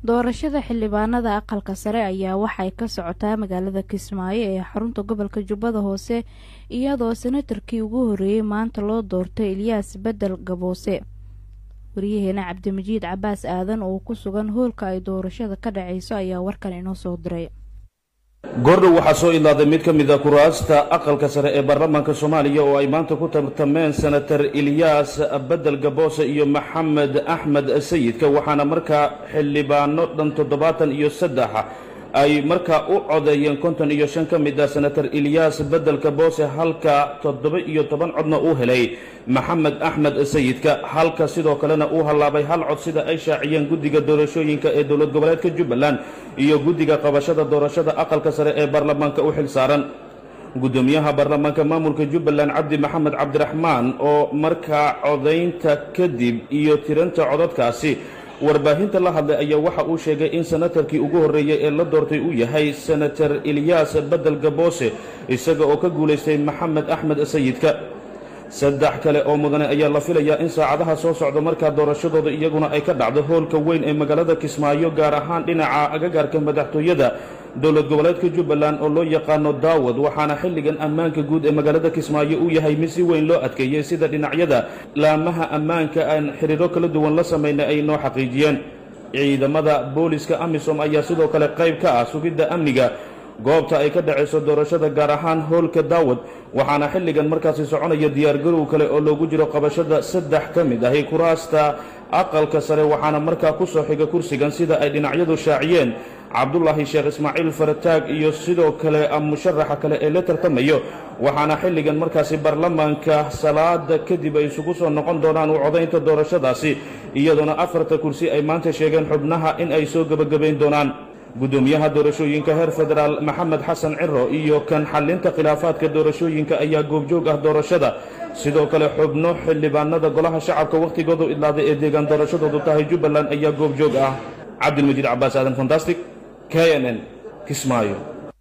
doorashada xildhibaanada aqalka sare ayaa waxay ka socotaa magaalada kismaayo ee xarunta gobolka jubbada hoose iyadoo senatarkii ugu horreeyey maanta loo doortay ilyaas bedel gaboose waryaheena cabdimajiid cabaas aadan oo ku sugan hoolka ay doorashada ka dhacayso ayaa warkan inoo soo diray goordhow waxaa soo idlaaday mid ka mid a kuraasta aqalka sare ee baarlamaanka soomaaliya oo ay maanta ku tartameen senatar ilyaas bedel gaboose iyo maxamed axmed sayidka waxaana markaa xildhibaano dhan toddobaatan iyo saddex ay markaa u codeeyeen konton iyo shan ka mid ah senatar ilyaas bedel gaboose halka toddoba iyo toban codna uu helay maxamed axmed sayidka halka sidoo kalena uu hallaabay hal cod sida ay shaaciyeen guddiga doorashooyinka ee dowlad goboleedka jubbaland iyo guddiga qabashada doorashada aqalka sare ee baarlamaanka u xil saaran guddoomiyaha baarlamaanka maamulka jubbaland cabdi maxamed cabdiraxmaan oo markaa codaynta kadib iyo tiranta codadkaasi warbaahinta la hadlay ayaa waxa uu sheegay in senatarkii ugu horreeyey ee la doortay uu yahay senatar ilyaas bedel gaboose isaga oo ka guulaystay maxamed axmed sayidka saddex kale oo mudane ayaa la filayaa in saacadaha soo socda markaa doorashadooda iyaguna ay ka dhacdo hoolka weyn ee magaalada kismaayo gaar ahaan dhinaca agagaarka madaxtooyada dowlad goboleedka jubbaland oo loo yaqaano daawad waxaana xilligan ammaanka guud ee magaalada kismaayo uu yahay mid si weyn loo adkeeyey sida dhinacyada laamaha ammaanka aan xiriiro kala duwan la samaynay ay noo xaqiijiyeen ciidamada booliska amisom ayaa sidoo kale qayb ka ah sugidda amniga goobta ay ka dhacayso doorashada gaar ahaan hoolka daawad waxaana xilligan markaasi soconaya diyaargarow kale oo loogu jiro qabashada saddex ka mid ahi kuraasta aqalka sare waxaana markaa ku soo xiga kursigan sida ay dhinacyadu shaaciyeen cabdulaahi sheekh ismaaciil farataag iyo sidoo kale musharaxa kale ee la tartamayo waxaana xilligan markaasi baarlamaanka salaada kadib ay isugu soo noqon doonaan u codaynta doorashadaasi iyadoona afarta kursi ay maanta sheegeen xubnaha in ay soo gebagabayn doonaan guddoomiyaha doorashooyinka heer federaal maxamed xasan ciro iyo kan xallinta khilaafaadka doorashooyinka ayaa goobjoog ah doorashada sidoo kale xubno xildhibaanada golaha shacabka wakhtigoodu idlaaday ee deegaan doorashadoodu tahay jubbaland ayaa goobjoog ah cabdilmajiid cabaas aadan fantastic k n n kismaayo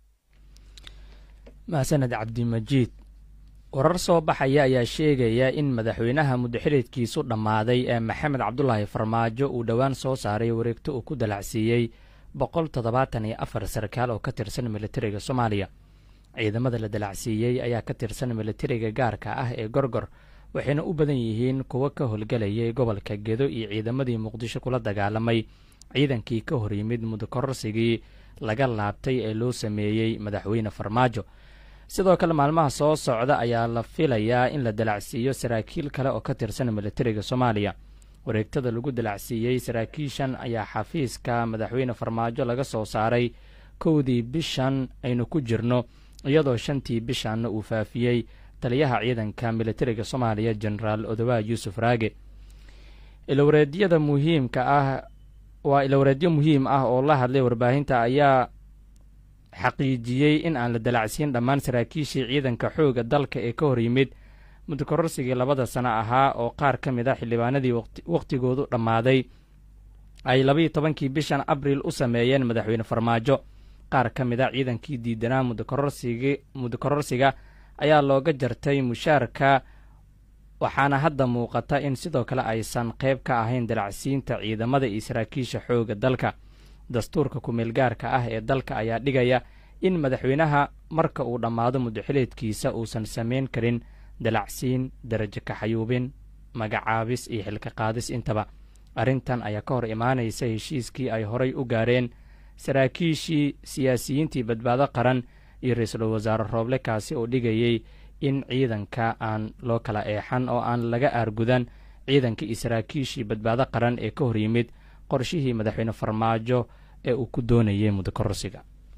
mahsaned cabdimajiid warar soo baxaya ayaa sheegaya in madaxweynaha muddaxididkiisu dhammaaday ee maxamed cabdulaahi farmaajo uu dhowaan soo saaray wareegto uu ku dalacsiiyey boqol toddobaatan iyo afar sarkaal oo ka tirsan militariga soomaaliya ciidamada la dalacsiiyey ayaa ka tirsan militariga gaarka ah ee gorgor waxayna u badan yihiin kuwo ka howlgelayay gobolka gedo iyo ciidamadii muqdisho kula dagaalamay ciidankii ka hor yimid mudakororsigii laga laabtay ee loo sameeyey madaxweyne farmaajo sidoo kale maalmaha soo socda ayaa la filayaa in la dalacsiiyo saraakiil kale oo ka tirsan militariga soomaaliya wareegtada lagu dalacsiiyey saraakiishan ayaa xafiiska madaxweyne farmaajo laga soo saaray kowdii bishan aynu ku jirno iyadoo shantii bishanna uu faafiyey taliyaha ciidanka militariga soomaaliya jenaraal odowaa yuusuf raage ilwareedyada muhiimka ah waa ilwareedyo muhiim ah oo la hadlay warbaahinta ayaa xaqiijiyey in aan la dalacsiin dhammaan saraakiishii ciidanka xooga dalka ee ka hor yimid mudakororsigii labada sano ahaa oo qaar ka mid a xildhibaanadii wakhtigoodu dhammaaday ay labaiyo tobankii bishan abriil u sameeyeen madaxweyne farmaajo qaar ka mid a ciidankii diidanaa mudakororsiga ayaa looga jartay mushaarka waxaana hadda muuqata in sidoo kale aysan qayb ka ahayn dalacsiinta ciidamada iyo saraakiisha xooga dalka dastuurka ku-meelgaarka ah ee dalka ayaa dhigaya in madaxweynaha marka uu dhammaado muddaxileedkiisa uusan samayn karin dalacsiin darajo kaxayuubin magacaabis iyo xilka qaadis intaba arrintan ayaa ka hor imaanaysa heshiiskii ay horay u gaareen saraakiishii siyaasiyiintii badbaado qaran iyo ra-iisul wasaare rooble kaasi oo dhigayey in ciidanka aan loo kala eexan oo aan laga aargudan ciidanka iyo saraakiishii badbaado qaran ee ka hor yimid qorshihii madaxweyne farmaajo ee uu ku doonayay mudakororsiga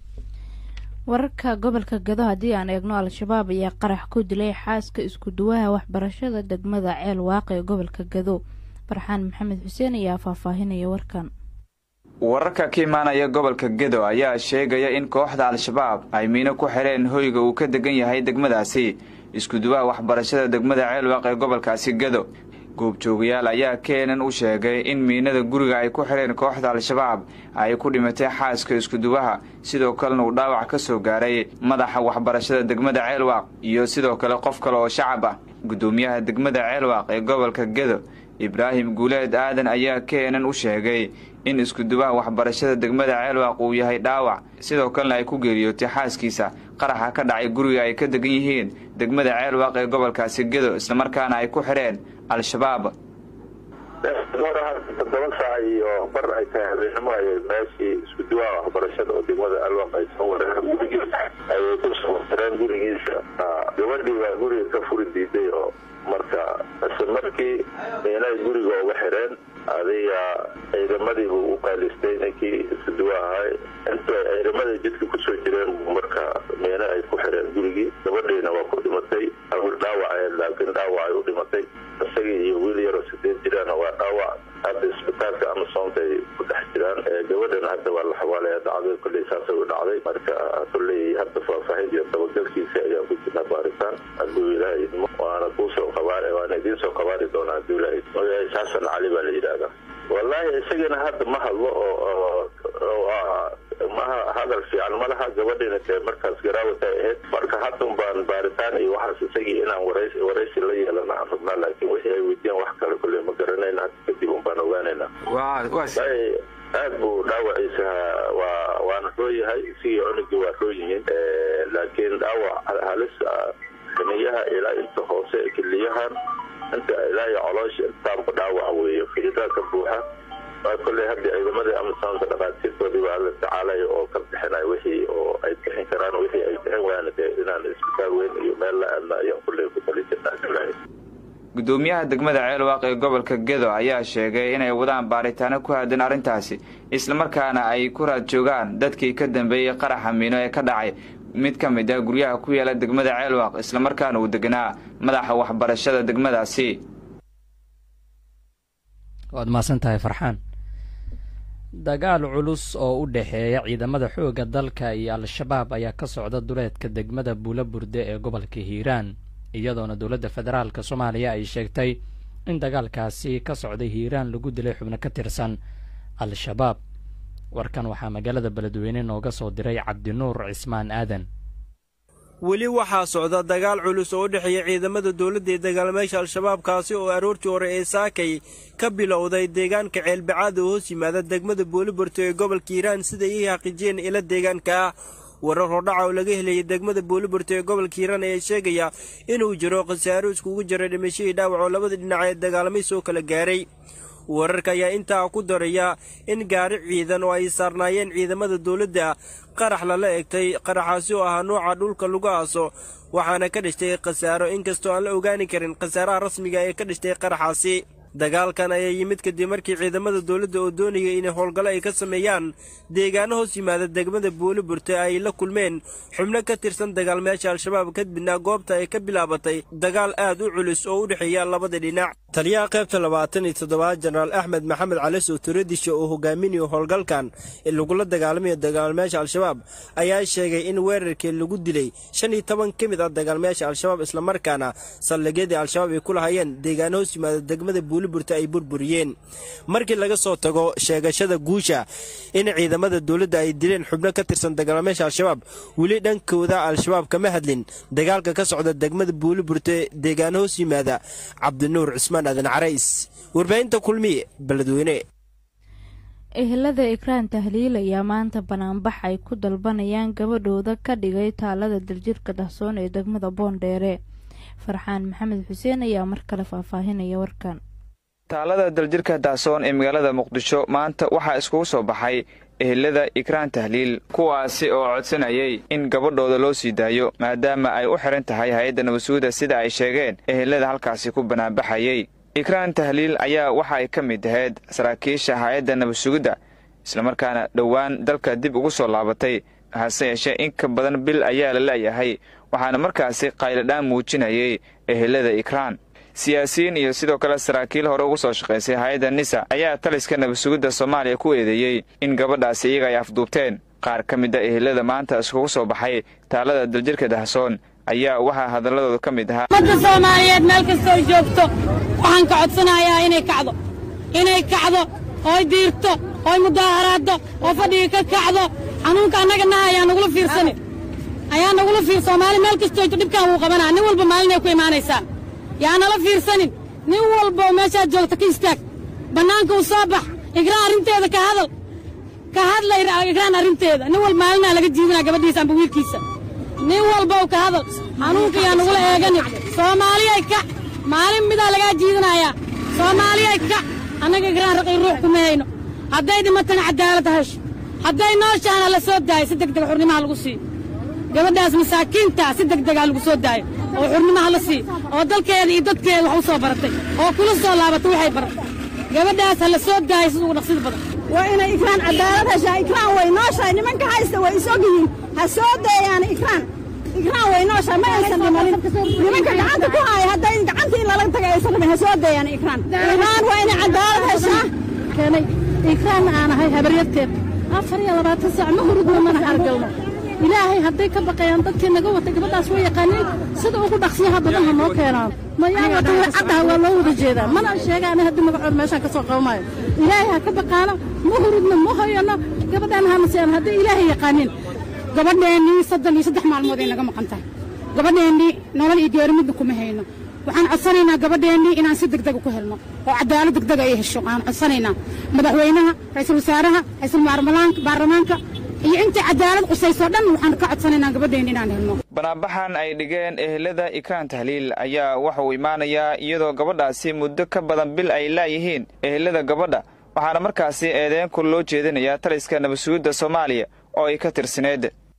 wararka gobolka gado haddii aan eegno al-shabaab ayaa qarax ku dilay xaaska isku duwaha waxbarashada degmada ceel waaqe ee gobolka gado farxaan maxamed xuseen ayaa faahfaahinaya warkan wararka ka imaanaya gobolka gedo ayaa sheegaya in kooxda al-shabaab ay miino ku xireen hoyga uu ka degan yahay degmadaasi iskuduwaha waxbarashada degmada ceelwaaq ee gobolkaasi gedo goobjoogayaal ayaa keenan u sheegay in miinada guriga ay ku xireen kooxda al-shabaab ay ku dhimatay xaaska iskuduwaha sidoo kalena uu dhaawac ka soo gaaray madaxa waxbarashada degmada ceelwaaq iyo sidoo kale qof kale oo shacab ah guddoomiyaha degmada ceelwaaq ee gobolka gedo ibraahim guuleed aadan ayaa keenan u sheegay in iskudubaha waxbarashada degmada ceelwaaq uu yahay dhaawac sidoo kalena ay ku geeriyootay xaaskiisa qaraxa ka dhacay guriga ay ka degan yihiin degmada ceelwaaq ee gobolkaasi gedo islamarkaana ay ku xidheen al-shabaab toddoba saac iyo bar ay tahay habeenimo ayay meeshii isku duwaha waxbarashada oo degmada alwaq ay soo wareen gurigiisa ayay ku soo wareen gurigiisa gabadhii baa guriga ka furi diiday oo marka isla markii meelay guriga uga xireen adiga ciidamadii buu u qaylistay ninkii isku duwa ahay inta ciidamadii jidka kusoo jireen marka meele ay ku xireen gurigii gabadhiina waa ku dhimatay awil dhaawac laakiin dhaawac ay u dhimatay isagii iyo wiil yaroo sideed jiraana waa dhaawac hadda isbitaalka amasoonta ay ku dhex jiraan gabadhana hadda waa la xawaalaya dhacday kolley saasay u dhacday marka kolley hadda faahfaahin iyo dabagalkiisa ayaan ku jirnaa baaritaan hadduu ilaahay idmo waana kuusoo qabaar waana idiin soo qabaari doonaa hadduu ilaahay magaciisa xasan cali baa la yidhaahdaa wallaahi isagana hadda ma hadlo oo maha hadal fiican ma laha gabadhiina dee markaas garaawata ahayd marka haddun baan baaritaan iyo waxaas isagii inaan warays waraysi la yeelana aan rabnaa laakiin wixii ay weydiiyaan wax kale kolley ma garanayna hadda kadib un baan ogaanaynaa aad buu dhaawaciisa waa waana roo yahay isigii cunugii waa roo yihiin laakiin dhaawac halis kaniyaha ilaa inta hoose keliyahan inta ilaa iyo coloosha intaanba dhaawac weeye fiidaa ka buuxa kolley hadda ciidamadii amasoonka dhaqaatiirtoodii baa la tacaalaya oo ka bixinaya wixii oo ay bixin karaan wixii ay bixin waana dee inaan isbitaal weyn iyo meel la aadna ayaan kolley ku tali jirnaa gudoomiyaha degmada ceelwaaq ee gobolka gedo ayaa sheegay inay wadaan baaritaano ku aadan arrintaasi islamarkaana ay ku raad joogaan dadkii ka dambeeyey qaraxa miino ee ka dhacay mid ka mid ah guryaha ku yaala degmada ceelwaaq islamarkaana uu deganaa madaxa waxbarashada degmadaasi waad mahadsan tahay farxaan dagaal culus oo u dhexeeya ciidamada xoogga dalka iyo al-shabaab ayaa ka socda duleedka degmada buulaburde ee gobolka hiiraan iyadoona dowladda federaalk soomaaliya ay sheegtay in dagaalkaasi ka socday hiiraan lagu dilay xubno ka tirsan al-shabaab warkan waxaa magaalada beledweyne nooga soo diray cabdinuur cismaan aadan weli waxaa socda dagaal culus oo u dhexeeya ciidamada dowladda ee dagaalamayaasha al-shabaab kaasi oo aroortii hore ee saakay ka bilowday deegaanka ceelbacaad oo hoos yimaada degmada booliborto ee gobolka hiiraan siday ii xaqiijiyeen ila deegaanka ah warar hordhaca oo laga helayay degmada booliborto ee gobolka hiiraan ayaa sheegaya inuu jiro khasaaro iskugu jira dhimashadii dhaawac oo labada dhinac ee dagaalamay soo kala gaaray wararka ayaa intaa ku daraya in gaari ciidan oo ay saarnaayeen ciidamada dowladda qarax lala egtay qaraxaasi oo ahaa nooca dhulka lagu aaso waxaana ka dhashtay khasaaro inkastoo aan la ogaani karin khasaaraha rasmiga ee ka dhashtay qaraxaasi dagaalkan ayaa yimid kadib markii ciidamada dowladda oo doonaya inay howlgallo ay ka sameeyaan deegaano hoos yimaada degmada booliburte ay la kulmeen xubno ka tirsan dagaalmayaasha al-shabaab kadibna goobta ay ka bilaabatay dagaal aad u culus oo u dhexeeya labada dhinac taliyaha qaybta labaatan iyo toddobaad jenaraal axmed maxamed cali sowturadisha oo hogaaminayo howlgalkan ee lagula dagaalamayo dagaalmayaasha al-shabaab ayaa sheegay in weerarkii lagu dilay shan iyo toban ka mid ah dagaalmayaasha al-shabaab islamarkaana saldhigyadii al-shabaab ay ku lahayeen deegaano hoos yimaada degmada buuliburta ay burburiyeen markii laga soo tago sheegashada guusha in ciidamada dowladda ay dileen xubno ka tirsan dagaalamayaasha al-shabaab weli dhankooda al-shabaab kama hadlin dagaalka ka socda degmada buuliburte deegaano hoos yimaada cabdinuur cismaan aadan carays warbaahinta kulmiye beledweyne ehelada ikraan tahliil ayaa maanta banaanbax ay ku dalbanayaan gabadhooda ka dhigay taalada daljirka dahsoon ee degmada boondheere farxaan maxamed xuseen ayaa mar kale faahfaahinaya warkan taalada daljirka dahsoon ee magaalada muqdisho maanta waxaa iskugu soo baxay ehelada ikraan tahliil kuwaasi oo codsanayay in gabadhooda loo sii daayo maadaama ay u xihan tahay hay-adda nabadsuguda sida ay sheegeen ehelada halkaasi ku banaanbaxayay ikraan tahliil ayaa waxa ay ka mid ahayd saraakiisha hay-adda nabadsugidda islamarkaana dhowaan dalka dib ugu soo laabatay hase yeeshee in ka badan bil ayaa la la'yahay waxaana markaasi qayladhaan muujinayay ehelada ikraan siyaasiyiin iyo sidoo kale saraakiil hore ugu soo shaqaysay hay-adda nisa ayaa taliska nabadsugidda soomaaliya ku eedeeyey in gabadhaasi iyaga ay afduubteen qaar ka mid a ehelada maanta iskugu soo baxay taalada daljirka dahsoon ayaa waxaa hadalladooda ka mid ahaa ummadda soomaaliyeed meel kastoo joogto waxaan ka codsanayaa inay kacdo inay kacdo ooy diirto ooy mudaaharaaddo oo fadhiga ka kacdo xanuunka annaga naha ayaa nagula fiirsanin ayaa nagula fiir soomaali meel kastoo joogto dhibkaan wuu qabanaa nin walba maalinay ku imaanaysaa yaa nala fiirsanin nin walba oo meeshaad joogta ka istaag bannaanka u soo bax igraan arrinteeda ka hadal ka hadla igraan arrinteeda nin wal maalinaa laga jiibinaa gabadhiisa amba wiilkiisa nin walbow ka hadal xanuunka yaa nagula eegani soomaaliyay kac maalin midaa lagaa jiidinayaa soomaaliyay kac annaga igraan raqii ruux kuma hayno hadday dhimatana cadaalad hesho hadday nooshaana la soo daayo si degdega xurnimaha lagu siiyo gabadhaas masaakiintaa si degdegaa lagu soo daayo oo xurnimaha la siiyo oo dalkeeda iyo dadkeeda wax u soo baratay oo kula soo laabatay waxay baratay gabadhaas ha la soo daayo sida ugu dhaqsida badan waa inay ikraan cadaalad heshaa ikraan way nooshahay nimanka haysta way is ogyihiin ha soo daeyaan ikraan ikraan way nooshahay ma aysan dhimanin nimanka gacanta ku haaya hadday gacantii in lala tagay aysan dhimin ha soo daeyaan ikraan ikraan waa inay cadaalad heshaa keenay ikraan aan ahay habaryarteed afar iyo labaatan saac ma hurudno mana hargalno ilaahay hadday ka baqayaan dadkii naga watay gabadhaas way yaqaaniin sida ugu dhaqsiyaha badan ha noo keenaan mayaa wata way caddaha waa loo wada jeedaa mana sheegaana haddii magacood meeshaan ka soo qabamaayo ilaahay ha ka baqaano ma hurudno ma hoyano gabadhaan hana seen hadday ilaahay yaqaaniin gabadheennii soddon iyo saddex maalmood ay naga maqan tahay gabadheennii nolol iyo geeri midna kuma hayno waxaan codsanaynaa gabadheennii inaan si degdega ku helno oo cadaalad degdega ay hesho waxaan codsanaynaa madaxweynaha ra-iisul wasaaraha ra-iisul baarlamaanka iyo intii cadaalad qusaysoo dhan waxaan ka codsanaynaa gabadheenni inaan helno banaabaxan ay dhigeen ehelada ikraan tahliil ayaa waxa uu imaanayaa iyadoo gabadhaasi muddo ka badan bil ay laayihiin ehelada gabadha waxaana markaasi eedeenku loo jeedinayaa taliska nabadsuguudda soomaaliya oo ay ka tirsaneed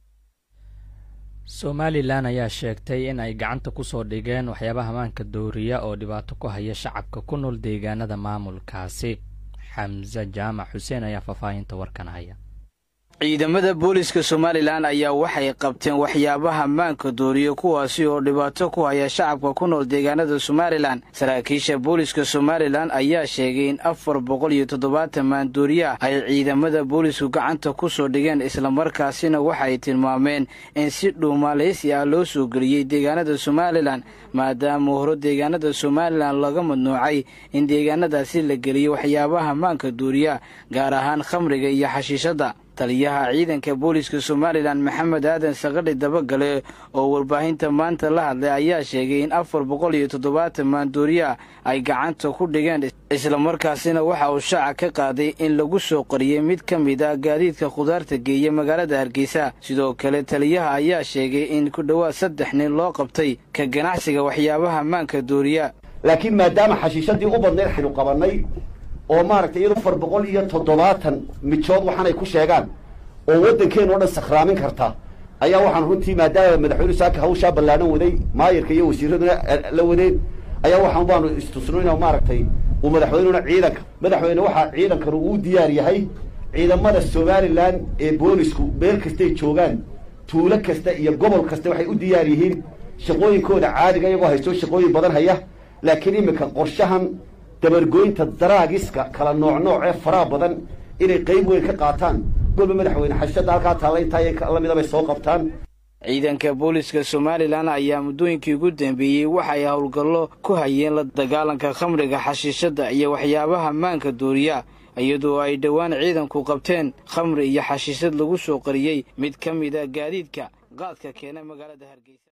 somalilan ayaa sheegtay in ay gacanta ku soo dhigeen waxyaabaha maanka dooriya oo dhibaato ku haya shacabka ku nool deegaanada maamulkaasi xamse jaamac xuseen ayaa faahfaahinta warkan haya ciidamada booliska somalilan ayaa waxay qabteen waxyaabaha maanka dooriya kuwaasi oo dhibaato ku haya shacabka ku nool deegaanada somalilan saraakiisha booliska somalilan ayaa sheegay in afar boqol iyo toddobaatan maandooriya ay ciidamada boolisku gacanta ku soo dhigeen islamarkaasina waxay tilmaameen in si dhuumaalaysi ah loo soo geliyey deegaanada somalilan maadaama horo deegaanada somalilan laga madnuucay in deegaanadaasi la geliyo waxyaabaha maanka dooriya gaar ahaan khamriga iyo xashiishadda taliyaha ciidanka booliska somalilan maxamed aadan sakadhi dabagale oo warbaahinta maanta la hadlay ayaa sheegay in afar boqol iyo toddobaatan maandooriya ay gacanta ku dhigeen islamarkaasina waxa uu shaaca ka qaaday in lagu soo qariyey mid ka mid ah gaadiidka khudaarta geeya magaalada hargeysa sidoo kale taliyaha ayaa sheegay in ku dhowaad saddex nin loo qabtay ka ganacsiga waxyaabaha maanka dooriya laakiin maadaama xashiishadii u badnayd xaynu qabannay oo maaragtay iyado afar boqol iyo toddobaatan mijood waxaanay ku sheegaan oo waddankeenu o dhan sakhraamin karta ayaa waxaan runtii maadaama madaxweyne saaka hawshaa ballaadhan waday maayirka iyo wasiiraduna la wadeen ayaa waxaan baanu istusno ina maaragtay uu madaxweynuna ciidanka madaxweyne waxaa ciidankanu uu diyaar yahay ciidamada somalilan ee boolisku meel kastay joogaan tuulo kasta iyo gobol kasta waxay u diyaar yihiin shaqooyinkooda caadiga iyagoo haysto shaqooyin badan haya laakiin iminka qorshahan dabargoynta daraagiska kala nooc nooc ee faraha badan inay qayb weyn ka qaataan golba madaxweyne xashada halkaa taalla intaa lamida bay soo qabtaan ciidanka booliska somalilan ayaa muddooyinkii ugu dambeeyey waxay howlgallo ku hayeen la dagaalanka khamriga xashiishadda iyo waxyaabaha maanka dooriya iyadoo ay dhowaan ciidanku qabteen khamri iyo xashiishad lagu soo qariyey mid ka mid a gaadiidka qaadka keena magaalada hargeysa